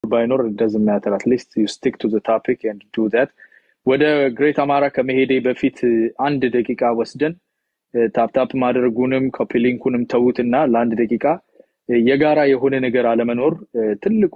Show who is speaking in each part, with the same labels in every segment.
Speaker 1: ባይኖር ደዝም ማተር አትሊስት ዩ ስቲክ ቱ ታፒክ ኤንድ ዱ ዛት ወደ ግሬት አማራ ከመሄዴ በፊት አንድ ደቂቃ ወስደን ታፕታፕ ማድረጉንም ኮፒሊንኩንም ተዉትና ለአንድ ደቂቃ የጋራ የሆነ ነገር አለመኖር ትልቁ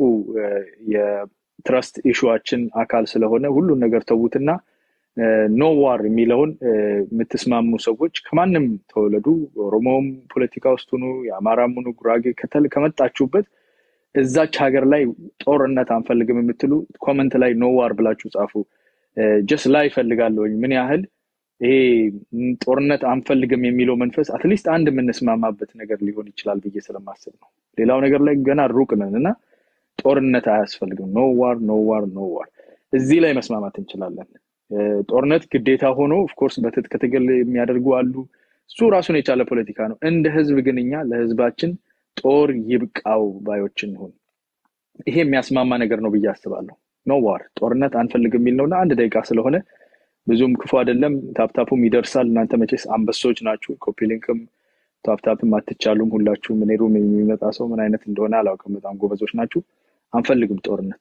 Speaker 1: የትረስት ኢሹዋችን አካል ስለሆነ ሁሉን ነገር ተዉትና ኖ ዋር የሚለውን የምትስማሙ ሰዎች ከማንም ተወለዱ፣ ኦሮሞም ፖለቲካ ውስጥ ሁኑ፣ የአማራም ሁኑ፣ ጉራጌ ከመጣችሁበት እዛች ሀገር ላይ ጦርነት አንፈልግም የምትሉ ኮመንት ላይ ኖ ዋር ብላችሁ ጻፉ። ጀስት ላይ ይፈልጋለሁኝ ምን ያህል ይሄ ጦርነት አንፈልግም የሚለው መንፈስ አትሊስት አንድ የምንስማማበት ነገር ሊሆን ይችላል ብዬ ስለማስብ ነው። ሌላው ነገር ላይ ገና ሩቅ ነን እና ጦርነት አያስፈልግም። ኖ ዋር ኖ ዋር ኖ ዋር እዚህ ላይ መስማማት እንችላለን። ጦርነት ግዴታ ሆኖ ኦፍኮርስ በትጥቅ ትግል የሚያደርጉ አሉ። እሱ ራሱን የቻለ ፖለቲካ ነው። እንደ ህዝብ ግን እኛ ለህዝባችን ጦር ይብቃው ባዮች እንሁን። ይሄ የሚያስማማ ነገር ነው ብዬ አስባለሁ። ኖ ዋር ጦርነት አንፈልግ የሚል ነውና አንድ ደቂቃ ስለሆነ ብዙም ክፉ አይደለም። ታፕታፑም ይደርሳል። እናንተ መቼስ አንበሶች ናችሁ። ኮፒሊንክም ታፕታፕም አትቻሉም። ሁላችሁም እኔ ሩም የሚመጣ ሰው ምን አይነት እንደሆነ አላውቅም። በጣም ጎበዞች ናችሁ። አንፈልግም ጦርነት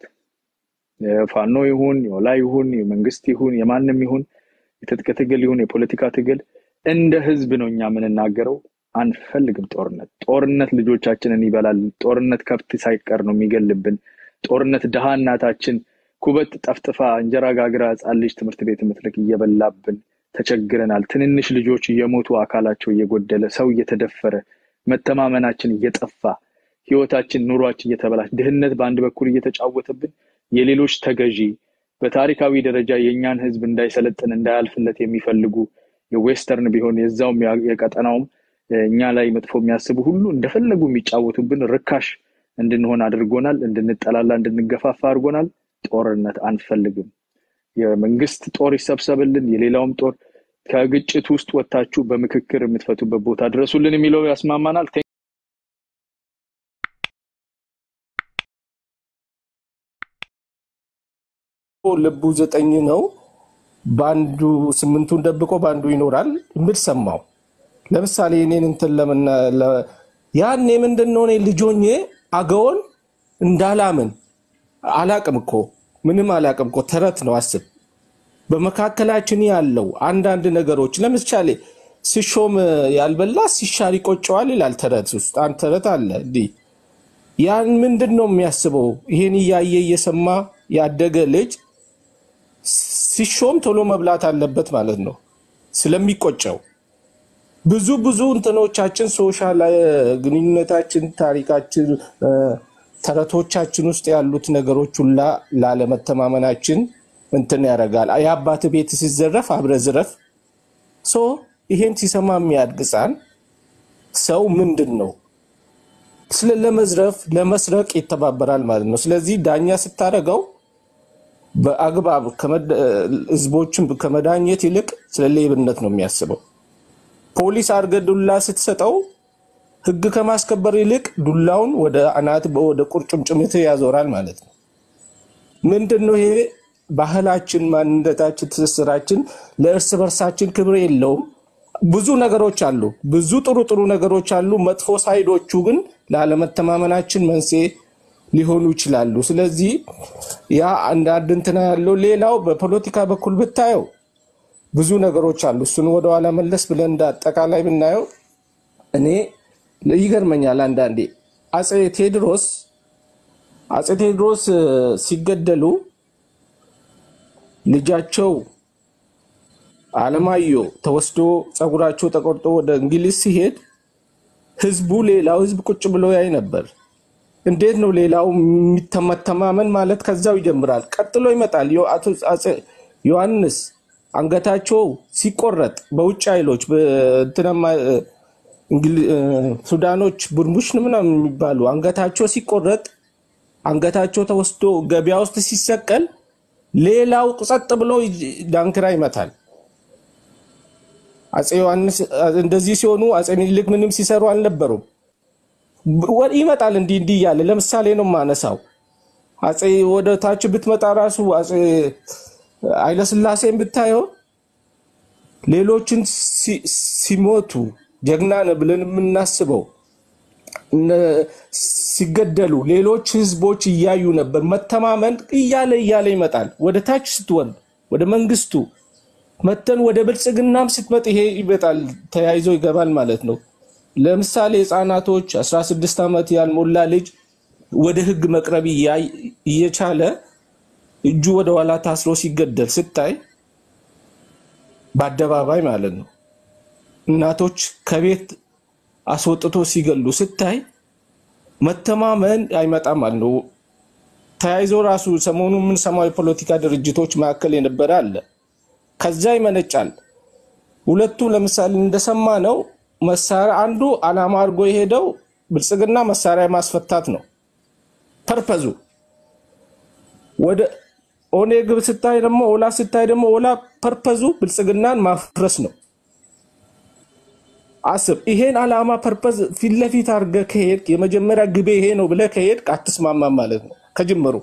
Speaker 1: የፋኖ ይሁን የወላ ይሁን የመንግስት ይሁን የማንም ይሁን የትጥቅ ትግል ይሁን የፖለቲካ ትግል እንደ ህዝብ ነው እኛ የምንናገረው። አንፈልግም ጦርነት። ጦርነት ልጆቻችንን ይበላል። ጦርነት ከብት ሳይቀር ነው የሚገልብን። ጦርነት ድሃ እናታችን ኩበት ጠፍጥፋ እንጀራ ጋግራ ህፃን ልጅ ትምህርት ቤት የምትልክ እየበላብን ተቸግረናል። ትንንሽ ልጆች እየሞቱ አካላቸው እየጎደለ ሰው እየተደፈረ መተማመናችን እየጠፋ ህይወታችን ኑሯችን እየተበላሽ ድህነት በአንድ በኩል እየተጫወተብን የሌሎች ተገዢ በታሪካዊ ደረጃ የእኛን ህዝብ እንዳይሰለጥን እንዳያልፍለት የሚፈልጉ የዌስተርን ቢሆን የዛውም የቀጠናውም እኛ ላይ መጥፎ የሚያስቡ ሁሉ እንደፈለጉ የሚጫወቱብን ርካሽ እንድንሆን አድርጎናል። እንድንጠላላ እንድንገፋፋ አድርጎናል። ጦርነት አንፈልግም። የመንግስት ጦር ይሰብሰብልን፣ የሌላውም ጦር ከግጭት ውስጥ ወጥታችሁ በምክክር የምትፈቱበት ቦታ ድረሱልን የሚለው ያስማማናል።
Speaker 2: ልቡ ዘጠኝ ነው፣ በአንዱ ስምንቱን ደብቆ በአንዱ ይኖራል የምል ሰማው። ለምሳሌ እኔን እንትን ለምና ያኔ ምንድን ነው እኔ ልጆኜ አገውን እንዳላምን አላቅም እኮ ምንም አላቅም እኮ ተረት ነው። አስብ በመካከላችን ያለው አንዳንድ ነገሮች ለምሳሌ ሲሾም ያልበላ ሲሻር ይቆጨዋል ይላል ተረት ውስጥ አንድ ተረት አለ። እንዲህ ያን ምንድን ነው የሚያስበው? ይሄን እያየ እየሰማ ያደገ ልጅ ሲሾም ቶሎ መብላት አለበት ማለት ነው ስለሚቆጨው ብዙ ብዙ እንትኖቻችን ሶሻል ግንኙነታችን፣ ታሪካችን፣ ተረቶቻችን ውስጥ ያሉት ነገሮች ሁላ ላለመተማመናችን እንትን ያደርጋል። የአባት ቤት ሲዘረፍ አብረ ዝረፍ። ሶ ይሄን ሲሰማ የሚያድግ ሕፃን ሰው ምንድን ነው ስለ ለመዝረፍ ለመስረቅ ይተባበራል ማለት ነው። ስለዚህ ዳኛ ስታደርገው በአግባብ ህዝቦችን ከመዳኘት ይልቅ ስለ ሌብነት ነው የሚያስበው። ፖሊስ አድርገህ ዱላ ስትሰጠው ህግ ከማስከበር ይልቅ ዱላውን ወደ አናት ወደ ቁርጭምጭሚት ያዞራል ማለት ነው። ምንድን ነው ይሄ? ባህላችን፣ ማንነታችን፣ ትስስራችን ለእርስ በርሳችን ክብር የለውም። ብዙ ነገሮች አሉ፣ ብዙ ጥሩ ጥሩ ነገሮች አሉ። መጥፎ ሳይዶቹ ግን ላለመተማመናችን መንስኤ ሊሆኑ ይችላሉ። ስለዚህ ያ አንዳንድ እንትና ያለው ሌላው በፖለቲካ በኩል ብታየው ብዙ ነገሮች አሉ። እሱን ወደኋላ መለስ ብለን እንደ አጠቃላይ ብናየው እኔ ይገርመኛል አንዳንዴ አፄ ቴዎድሮስ አፄ ቴዎድሮስ ሲገደሉ ልጃቸው አለማየሁ ተወስዶ ፀጉራቸው ተቆርጦ ወደ እንግሊዝ ሲሄድ ህዝቡ ሌላው ህዝብ ቁጭ ብሎ ያይ ነበር። እንዴት ነው ሌላው የሚተማመን ማለት ከዛው ይጀምራል። ቀጥሎ ይመጣል አቶ አፄ ዮሐንስ አንገታቸው ሲቆረጥ በውጭ ኃይሎች ሱዳኖች ቡርሙሽ ምናምን የሚባሉ አንገታቸው ሲቆረጥ አንገታቸው ተወስዶ ገበያ ውስጥ ሲሰቀል ሌላው ጸጥ ብሎ ዳንክራ ይመታል። አፄ ዮሐንስ እንደዚህ ሲሆኑ አፄ ምኒልክ ምንም ሲሰሩ አልነበሩም። ይመጣል እንዲህ እንዲህ እያለ ለምሳሌ ነው ማነሳው። አፄ ወደ ታች ብትመጣ ራሱ አፄ ኃይለስላሴን ብታየው ሌሎችን ሲሞቱ ጀግና ነህ ብለን የምናስበው እነ- ሲገደሉ ሌሎች ህዝቦች እያዩ ነበር። መተማመን እያለ እያለ ይመጣል። ወደ ታች ስትወርድ ወደ መንግስቱ መተን ወደ ብልጽግናም ስትመጥ ይሄ ይመጣል፣ ተያይዞ ይገባል ማለት ነው። ለምሳሌ ህፃናቶች 16 ዓመት ያልሞላ ልጅ ወደ ህግ መቅረብ እያ- እየቻለ እጁ ወደ ኋላ ታስሮ ሲገደል ስታይ በአደባባይ ማለት ነው። እናቶች ከቤት አስወጥቶ ሲገሉ ስታይ መተማመን አይመጣም ማለት ነው። ተያይዞ ራሱ ሰሞኑ የምንሰማው የፖለቲካ ድርጅቶች መካከል የነበረ አለ። ከዛ ይመነጫል። ሁለቱ ለምሳሌ እንደሰማ ነው መሳሪያ አንዱ አላማ አድርጎ የሄደው ብልጽግና መሳሪያ ማስፈታት ነው ፐርፐዙ። ወደ ኦኔግ ስታይ ደግሞ ኦላ ስታይ ደግሞ ኦላ ፐርፐዙ ብልጽግናን ማፍረስ ነው። አስብ። ይሄን አላማ ፐርፐዝ ፊት ለፊት አድርገህ ከሄድክ የመጀመሪያ ግቤ ይሄ ነው ብለህ ከሄድክ አትስማማም ማለት ነው ከጅምሩ።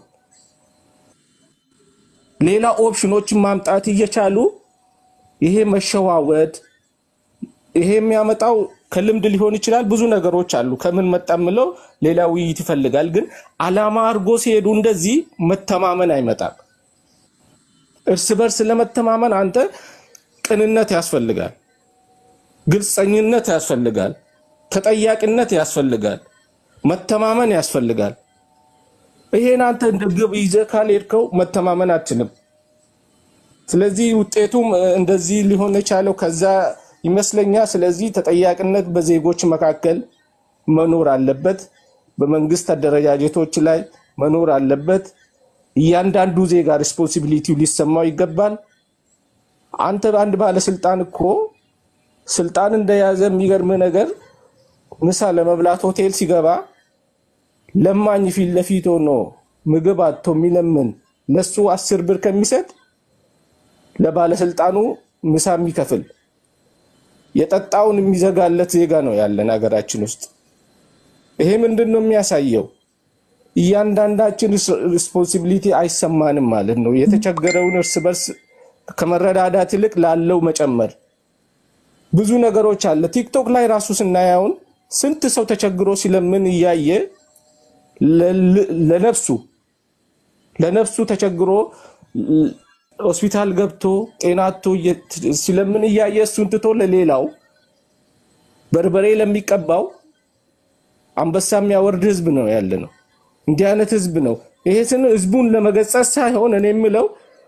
Speaker 2: ሌላ ኦፕሽኖችን ማምጣት እየቻሉ ይሄ መሸዋወድ ይሄ የሚያመጣው ከልምድ ሊሆን ይችላል። ብዙ ነገሮች አሉ። ከምን መጣ የምለው ሌላ ውይይት ይፈልጋል። ግን አላማ አድርጎ ሲሄዱ እንደዚህ መተማመን አይመጣም። እርስ በርስ ለመተማመን አንተ ቅንነት ያስፈልጋል፣ ግልፀኝነት ያስፈልጋል፣ ተጠያቂነት ያስፈልጋል፣ መተማመን ያስፈልጋል። ይሄን አንተ እንደ ግብ ይዘህ ካልሄድከው መተማመን አትችልም። ስለዚህ ውጤቱም እ፣ እንደዚህ ሊሆን የቻለው ከዛ ይመስለኛል። ስለዚህ ተጠያቂነት በዜጎች መካከል መኖር አለበት፣ በመንግስት አደረጃጀቶች ላይ መኖር አለበት። እያንዳንዱ ዜጋ ሪስፖንሲቢሊቲው ሊሰማው ይገባል። አንተ አንድ ባለስልጣን እኮ ስልጣን እንደያዘ የሚገርም ነገር ምሳ ለመብላት ሆቴል ሲገባ ለማኝ ፊት ለፊት ሆኖ ምግብ አጥቶ የሚለምን ለሱ አስር ብር ከሚሰጥ ለባለስልጣኑ ምሳ የሚከፍል የጠጣውን የሚዘጋለት ዜጋ ነው ያለን ሀገራችን ውስጥ። ይሄ ምንድን ነው የሚያሳየው? እያንዳንዳችን ሪስፖንሲቢሊቲ አይሰማንም ማለት ነው። የተቸገረውን እርስ በርስ ከመረዳዳት ይልቅ ላለው መጨመር ብዙ ነገሮች አለ። ቲክቶክ ላይ ራሱ ስናየውን ስንት ሰው ተቸግሮ ሲለምን እያየ ለ- ለነፍሱ ለነፍሱ ተቸግሮ ል- ሆስፒታል ገብቶ ጤናቶ ሲለምን እያየ እሱን ትቶ ለሌላው በርበሬ ለሚቀባው አንበሳ የሚያወርድ ህዝብ ነው ያለ ነው። እንዲህ አይነት ህዝብ ነው። ይሄ ስን ህዝቡን ለመገጸጽ ሳይሆን እኔ የምለው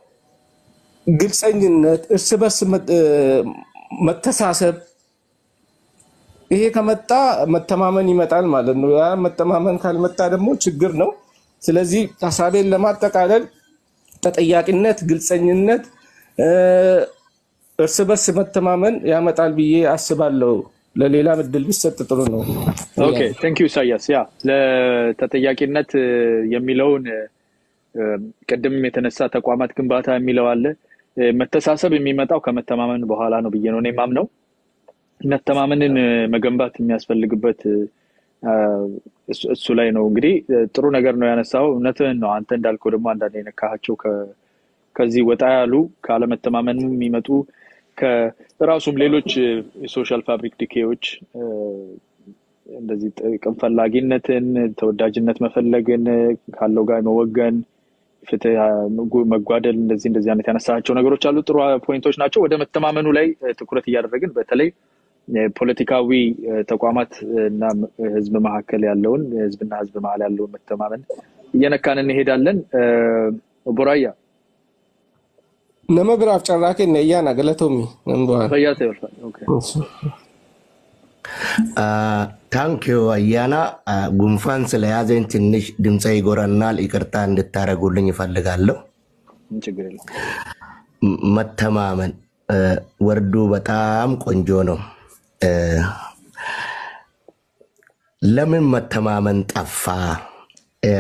Speaker 2: ግልፀኝነት፣ እርስ በርስ መ- እ፣ መተሳሰብ ይሄ ከመጣ መተማመን ይመጣል ማለት ነው። ያ መተማመን ካልመጣ ደግሞ ችግር ነው። ስለዚህ ሀሳቤን ለማጠቃለል ተጠያቂነት፣ ግልፀኝነት፣ እ፣ እርስ በርስ መተማመን ያመጣል ብዬ አስባለሁ። ለሌላ እድል ቢሰጥ ጥሩ ነው።
Speaker 1: ኦኬ ቴንክ ዩ ኢሳያስ። ያ ለተጠያቂነት እ፣ የሚለውን እ፣ ቅድም የተነሳ ተቋማት ግንባታ የሚለው አለ። እ፣ መተሳሰብ የሚመጣው ከመተማመን በኋላ ነው ብዬ ነው እኔ የማምነው። መተማመንን እ፣ መገንባት የሚያስፈልግበት እ፣ አ፣ እሱ እሱ ላይ ነው እንግዲህ እ፣ ጥሩ ነገር ነው ያነሳው። እውነትህን ነው። አንተ እንዳልከው ደግሞ አንዳንድ የነካሃቸው ከ- ከዚህ ወጣ ያሉ ካለመተማመን የሚመጡ ከራሱም ሌሎች እ፣ የሶሻል ፋብሪክ ዲኬዎች እ፣ እንደዚህ ጥቅም ፈላጊነትን፣ ተወዳጅነት መፈለግን፣ ካለው ጋር መወገን፣ ፍትህ መጉ- መጓደል፣ እንደዚህ እንደዚህ አይነት ያነሳቸው ነገሮች አሉ። ጥሩ ፖይንቶች ናቸው። ወደ መተማመኑ ላይ እ፣ ትኩረት እያደረግን በተለይ እ፣ ፖለቲካዊ እ፣ ተቋማት እና ህዝብ መካከል ያለውን ህዝብና ህዝብ መሀል ያለውን መተማመን እየነካን እንሄዳለን። እ፣ ቡራያ
Speaker 2: ነመ ብራፍ ጨራኬ ነያና ገለቶሚ ነንበዋል
Speaker 1: ፈያታ ይወርፋል። ኦኬ።
Speaker 3: ታንኪዩ አያና አ፣ ጉንፋን ስለያዘኝ ትንሽ ድምፀ ይጎረናል። ይቅርታ እንድታደርጉልኝ ይፈልጋለሁ።
Speaker 1: ምን ችግር የለም።
Speaker 3: ም- መተማመን አ፣ ወርዱ በጣም ቆንጆ ነው። አ፣ ለምን መተማመን ጠፋ? አ፣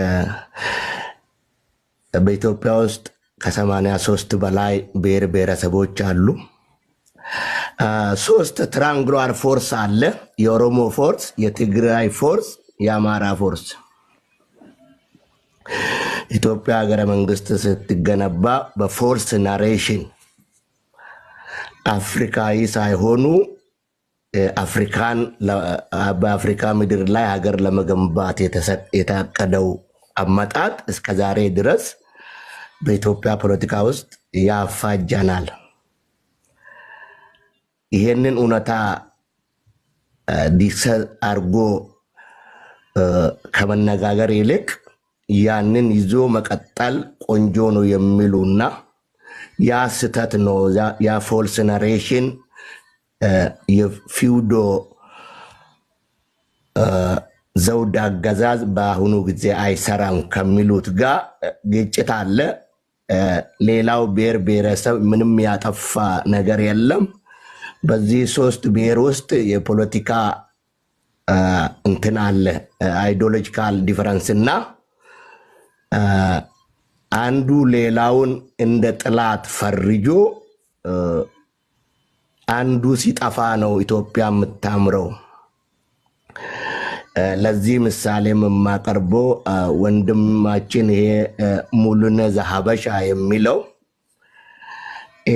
Speaker 3: በኢትዮጵያ ውስጥ ከሰማንያ ሶስት በላይ ብሔር ብሔረሰቦች አሉ። አ፣ ሶስት ትራንግሏር ፎርስ አለ። የኦሮሞ ፎርስ፣ የትግራይ ፎርስ፣ የአማራ ፎርስ። ኢትዮጵያ ሀገረ መንግስት ስትገነባ በፎርስ ናሬሽን አፍሪካዊ ሳይሆኑ አፍሪካን በአፍሪካ ምድር ላይ ሀገር ለመገንባት የተሰ- የታቀደው አመጣጥ እስከ ዛሬ ድረስ በኢትዮጵያ ፖለቲካ ውስጥ ያፋጀናል። ይሄንን እውነታ ዲሰ አርጎ ከመነጋገር ይልቅ ያንን ይዞ መቀጠል ቆንጆ ነው የሚሉና ያ ስህተት ነው፣ ያ- ያ ፎልስ ነሬሽን የፊውዶ ዘውድ አገዛዝ በአሁኑ ጊዜ አይሰራም ከሚሉት ጋር ግጭት አለ። እ፣ ሌላው ብሔር ብሔረሰብ ምንም ያጠፋ ነገር የለም። በዚህ ሶስት ብሔር ውስጥ የፖለቲካ እ፣ እንትን አለ አይዲዮሎጂካል ዲፈረንስ እና እ፣ አንዱ ሌላውን እንደ ጥላት ፈርጆ እ፣ አንዱ ሲጠፋ ነው ኢትዮጵያ የምታምረው። እ፣ ለዚህ ምሳሌ የማቀርበው እ፣ ወንድማችን ይሄ እ፣ ሙሉነ ዘሀበሻ የሚለው እ፣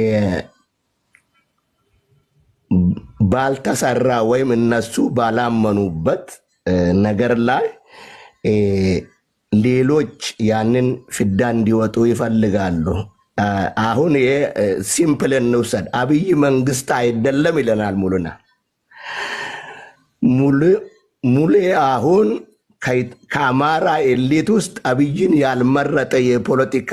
Speaker 3: ባልተሰራ ወይም እነሱ ባላመኑበት እ፣ ነገር ላይ እ፣ ሌሎች ያንን ፍዳ እንዲወጡ ይፈልጋሉ። እ፣ አሁን ይሄ እ፣ ሲምፕል እንውሰድ። አብይ መንግስት አይደለም ይለናል ሙሉና ሙሉ- ሙሌ አሁን ከ- ከአማራ ኤሊት ውስጥ አብይን ያልመረጠ የፖለቲካ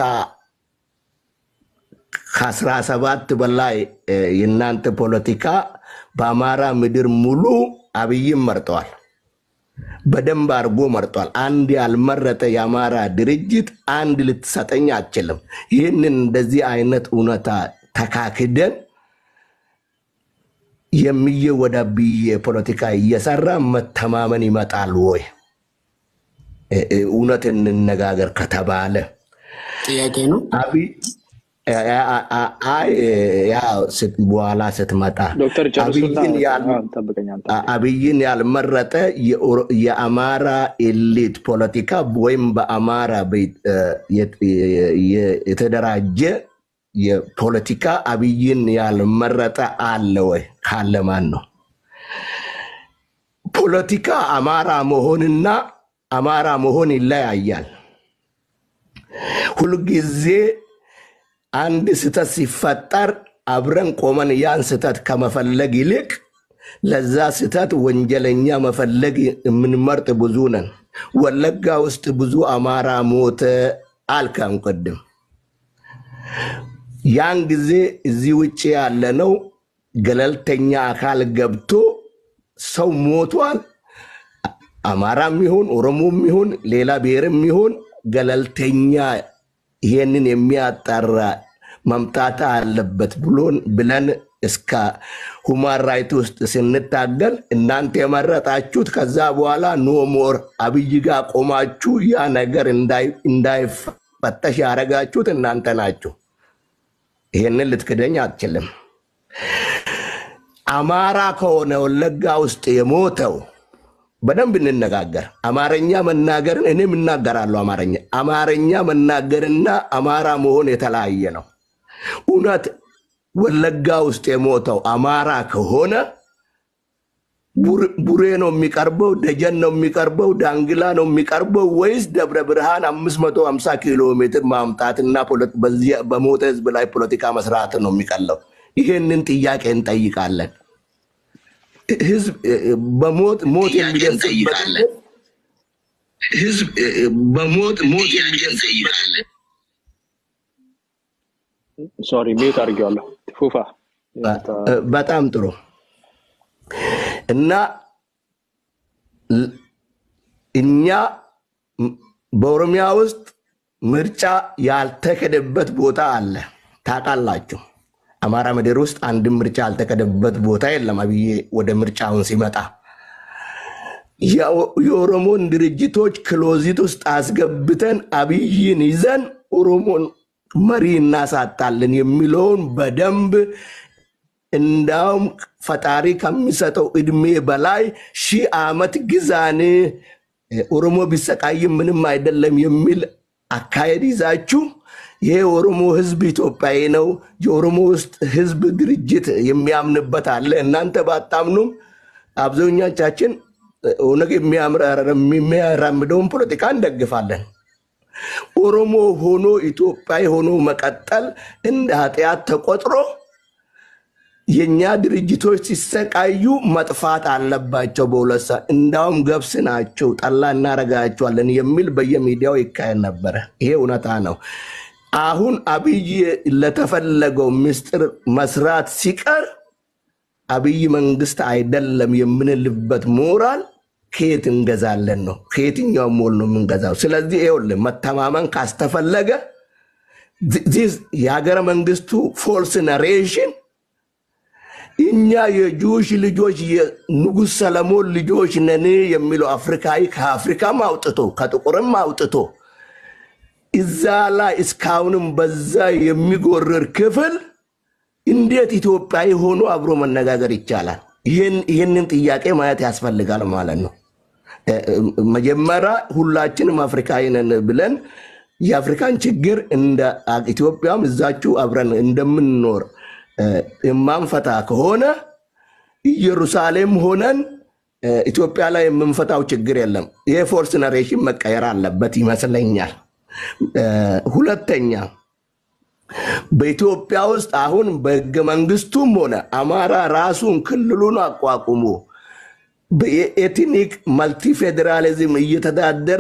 Speaker 3: ከአስራ ሰባት በላይ እ፣ የእናንተ ፖለቲካ በአማራ ምድር ሙሉ አብይን መርጠዋል። በደንብ አድርጎ መርጧል። አንድ ያልመረጠ የአማራ ድርጅት አንድ ልትሰጠኝ አትችልም። ይህንን እንደዚህ አይነት እውነታ ተካክደን የሚየ ወደ ብዬ ፖለቲካ እየሰራ መተማመን ይመጣል ወይ? እ- እ- እውነት እንነጋገር ከተባለ
Speaker 4: ጥያቄ ነው።
Speaker 3: አብይ አ- አ- አ- አይ ያው ስት- በኋላ ስትመጣ
Speaker 1: ዶክተር ጨርሱና
Speaker 3: አብይን ያል
Speaker 1: አዎ፣ ጠብቀኝ አንተ።
Speaker 3: አ- አብይን ያልመረጠ የኦሮ- የአማራ ኤሊት ፖለቲካ ወይም በአማራ ቤት- እ፣ የት- የ- የ- የተደራጀ የፖለቲካ አብይን ያልመረጠ አለ ወይ? ካለ ማን ነው? ፖለቲካ አማራ መሆንና አማራ መሆን ይለያያል። ሁልጊዜ አንድ ስህተት ሲፈጠር አብረን ቆመን ያን ስህተት ከመፈለግ ይልቅ ለዛ ስህተት ወንጀለኛ መፈለግ የምንመርጥ ብዙ ነን። ወለጋ ውስጥ ብዙ አማራ ሞተ አልካም ቅድም። ያን ጊዜ እዚህ ውጭ ያለነው ገለልተኛ አካል ገብቶ ሰው ሞቷል አማራም ይሁን ኦሮሞም ይሁን ሌላ ብሔርም ይሁን ገለልተኛ ይሄንን የሚያጣራ መምጣት አለበት ብሎን ብለን እስከ ሁማን ራይት ውስጥ ስንታገል እናንተ የመረጣችሁት ከዛ በኋላ ኖ ሞር አብይ ጋር ቆማችሁ ያ ነገር እንዳይ- እንዳይፈተሽ ያደረጋችሁት እናንተ ናችሁ። ይሄንን ልትክደኝ አትችልም። አማራ ከሆነ ወለጋ ውስጥ የሞተው በደንብ እንነጋገር። አማርኛ መናገርን እኔም እናገራለሁ። አማርኛ አማርኛ መናገርና አማራ መሆን የተለያየ ነው። እውነት ወለጋ ውስጥ የሞተው አማራ ከሆነ ቡር- ቡሬ ነው የሚቀርበው፣ ደጀን ነው የሚቀርበው፣ ዳንግላ ነው የሚቀርበው ወይስ ደብረ ብርሃን 550 ኪሎ ሜትር ማምጣትና ፖለ- በዚህ- በሞተ ህዝብ ላይ ፖለቲካ መስራት ነው የሚቀለው? ይሄንን ጥያቄ እንጠይቃለን። ህዝብ እ- እ- በሞት ሞት የሚደርስበት ህዝብ እ- እ- በሞት ሞት የሚደርስበት
Speaker 1: ሶሪ ሚዩት አድርጌዋለሁ። ፉፋ
Speaker 3: እ- በጣም ጥሩ እና ል- እኛ ም- በኦሮሚያ ውስጥ ምርጫ ያልተከደበት ቦታ አለ። ታውቃላችሁ። አማራ ምድር ውስጥ አንድም ምርጫ ያልተከደበት ቦታ የለም። አብዬ ወደ ምርጫውን ሲመጣ የኦ- የኦሮሞን ድርጅቶች ክሎዚት ውስጥ አስገብተን አብይን ይዘን ኦሮሞን መሪ እናሳጣለን የሚለውን በደንብ እንዳውም ፈጣሪ ከሚሰጠው እድሜ በላይ ሺህ ዓመት ግዛን ኦሮሞ ቢሰቃይም ምንም አይደለም የሚል አካሄድ ይዛችሁ ይሄ የኦሮሞ ህዝብ ኢትዮጵያዊ ነው፣ የኦሮሞ ውስጥ ህዝብ ድርጅት የሚያምንበት አለ። እናንተ ባታምኑም አብዛኞቻችን ኦነግ የሚያራምደውን ፖለቲካ እንደግፋለን። ኦሮሞ ሆኖ ኢትዮጵያዊ ሆኖ መቀጠል እንደ ኃጢአት ተቆጥሮ የእኛ ድርጅቶች ሲሰቃዩ መጥፋት አለባቸው። በሁለት ሰዓት እንዳውም ገብስ ናቸው ጠላ እናረጋቸዋለን የሚል በየሚዲያው ይካሄድ ነበረ። ይሄ እውነታ ነው። አሁን አብይ ለተፈለገው ምስጢር መስራት ሲቀር አብይ መንግስት አይደለም የምንልበት ሞራል ከየት እንገዛለን ነው? ከየትኛው ሞል ነው የምንገዛው? ስለዚህ ይኸውልህ መተማመን ካስተፈለገ የሀገረ መንግስቱ ፎልስ ነሬሽን እኛ የጁሽ ልጆች የንጉሥ ሰለሞን ልጆች ነን የሚለው አፍሪካዊ ከአፍሪካም አውጥቶ ከጥቁርም አውጥቶ እዛ ላይ እስካሁንም በዛ የሚጎርር ክፍል እንዴት ኢትዮጵያዊ ሆኖ አብሮ መነጋገር ይቻላል? ይህንን ጥያቄ ማየት ያስፈልጋል ማለት ነው። መጀመሪያ ሁላችንም አፍሪካዊ ነን ብለን የአፍሪካን ችግር እንደ ኢትዮጵያም እዛችሁ አብረን እንደምንኖር የማንፈታ ከሆነ ኢየሩሳሌም ሆነን ኢትዮጵያ ላይ የምንፈታው ችግር የለም። ይሄ ፎርስ ነሬሽን መቀየር አለበት ይመስለኛል። ሁለተኛ በኢትዮጵያ ውስጥ አሁን በህገ መንግስቱም ሆነ አማራ ራሱን ክልሉን አቋቁሞ በኤትኒክ መልቲ ፌዴራሊዝም እየተዳደረ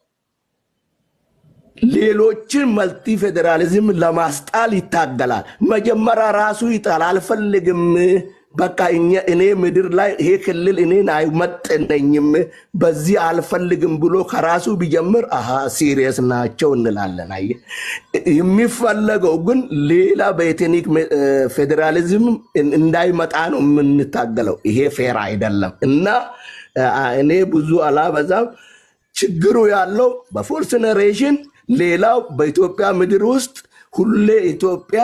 Speaker 3: ሌሎችን መልቲ ፌዴራሊዝም ለማስጣል ይታገላል። መጀመሪያ ራሱ ይጣል። አልፈልግም፣ በቃ እኔ ምድር ላይ ይሄ ክልል እኔን አይመጥነኝም፣ በዚህ አልፈልግም ብሎ ከራሱ ቢጀምር አሃ ሲሪየስ ናቸው እንላለን። አየህ፣ የሚፈለገው ግን ሌላ በኤትኒክ ፌዴራሊዝም እንዳይመጣ ነው የምንታገለው። ይሄ ፌር አይደለም እና እኔ ብዙ አላበዛም። ችግሩ ያለው በፎርስ ነሬሽን ሌላው በኢትዮጵያ ምድር ውስጥ ሁሌ ኢትዮጵያ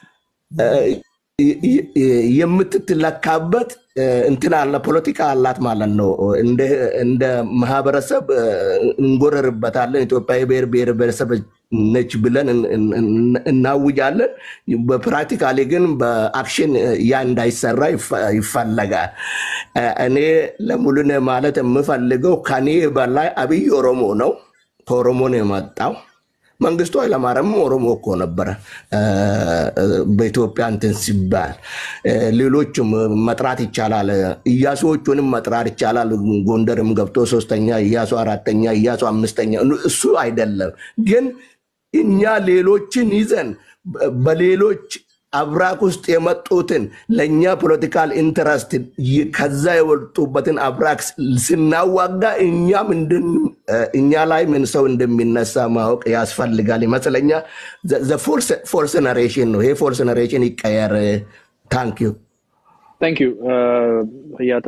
Speaker 3: የምትትለካበት እንትን አለ ፖለቲካ አላት ማለት ነው። እንደ ማህበረሰብ እንጎረርበታለን። ኢትዮጵያ የብሔር ብሔር ብሔረሰብ ነች ብለን እናውጃለን። በፕራክቲካሊ ግን በአክሽን ያ እንዳይሰራ ይፈለጋል። እኔ ለሙሉነ ማለት የምፈልገው ከኔ በላይ አብይ ኦሮሞ ነው። ከኦሮሞ ነው የመጣው። መንግስቱ ኃይለማርያም ኦሮሞ እኮ ነበረ በኢትዮጵያ እንትን ሲባል ሌሎችም መጥራት ይቻላል። እያሱዎቹንም መጥራት ይቻላል። ጎንደርም ገብቶ ሶስተኛ እያሱ፣ አራተኛ እያሱ፣ አምስተኛ እሱ አይደለም ግን እኛ ሌሎችን ይዘን በሌሎች አብራክ ውስጥ የመጡትን ለእኛ ፖለቲካል ኢንተረስት ከዛ የወጡበትን አብራክ ስናዋጋ እኛም እኛ ላይ ምን ሰው እንደሚነሳ ማወቅ ያስፈልጋል ይመስለኛል። ፎርስ ነሬሽን ነው ይሄ ፎርስ ነሬሽን ይቀየር። ታንክ ዩ
Speaker 1: ታንክ ዩ ህያታ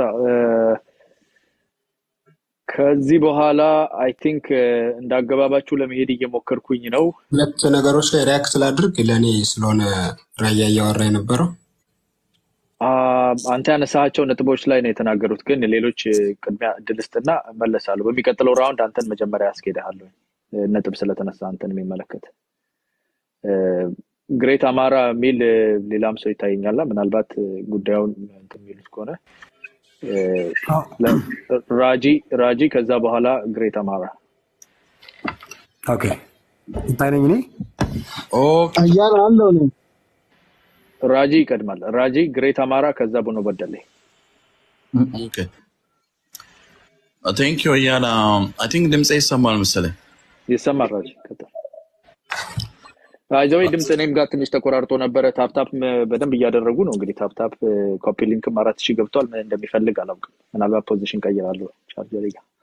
Speaker 1: ከዚህ በኋላ አይ ቲንክ እንዳገባባችሁ ለመሄድ እየሞከርኩኝ ነው።
Speaker 4: ሁለት ነገሮች ላይ ሪያክት ላድርግ። ለእኔ ስለሆነ ራያ እያወራ የነበረው
Speaker 1: አንተ ያነሳቸው ነጥቦች ላይ ነው የተናገሩት፣ ግን ሌሎች ቅድሚያ እድል ስጥና እመለሳለሁ። በሚቀጥለው ራውንድ አንተን መጀመሪያ ያስኬድሃለሁ፣ ነጥብ ስለተነሳ አንተን የሚመለከት ግሬት አማራ የሚል ሌላም ሰው ይታየኛል። ምናልባት ጉዳዩን እንትን የሚሉት ከሆነ ራጂ ራጂ ከዛ በኋላ ግሬት አማራ
Speaker 5: ኦኬ ይታይነኝ እኔ
Speaker 6: አያና አለው ነው
Speaker 1: ራጂ ይቀድማል። ራጂ ግሬት አማራ ከዛ ቡኖ በደሌ
Speaker 7: ቴንክ ዩ እያለ አይ ቲንክ ድምፄ ይሰማል መሰለኝ።
Speaker 1: ይሰማል። ራጂ አይዘዌ ድምፅ እኔም ጋር ትንሽ ተቆራርጦ ነበረ። ታፕታፕ በደንብ እያደረጉ ነው። እንግዲህ ታፕታፕ ኮፒ ሊንክም አራት ሺህ ገብቷል። ምን እንደሚፈልግ አላውቅም። ምናልባት ፖዚሽን ቀይራለሁ ቻርጀር ጋር